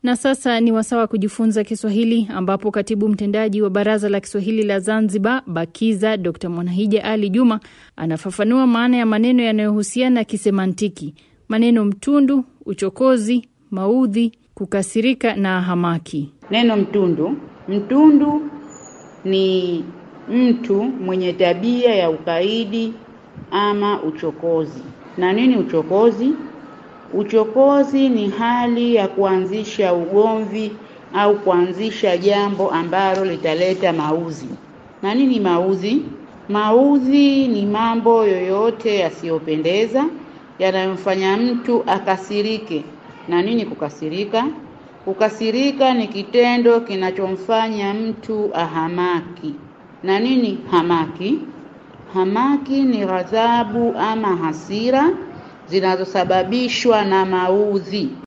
Na sasa ni wasaa wa kujifunza Kiswahili, ambapo katibu mtendaji wa Baraza la Kiswahili la Zanzibar, BAKIZA, Dr Mwanahija Ali Juma anafafanua maana ya maneno yanayohusiana kisemantiki: maneno mtundu, uchokozi, maudhi, kukasirika na hamaki. Neno mtundu, mtundu ni mtu mwenye tabia ya ukaidi ama uchokozi. Na nini uchokozi? Uchokozi ni hali ya kuanzisha ugomvi au kuanzisha jambo ambalo litaleta mauzi. Na nini mauzi? Mauzi ni mambo yoyote yasiyopendeza yanayomfanya mtu akasirike. Na nini kukasirika? Kukasirika ni kitendo kinachomfanya mtu ahamaki. Na nini hamaki? Hamaki ni ghadhabu ama hasira zinazosababishwa na maudhi.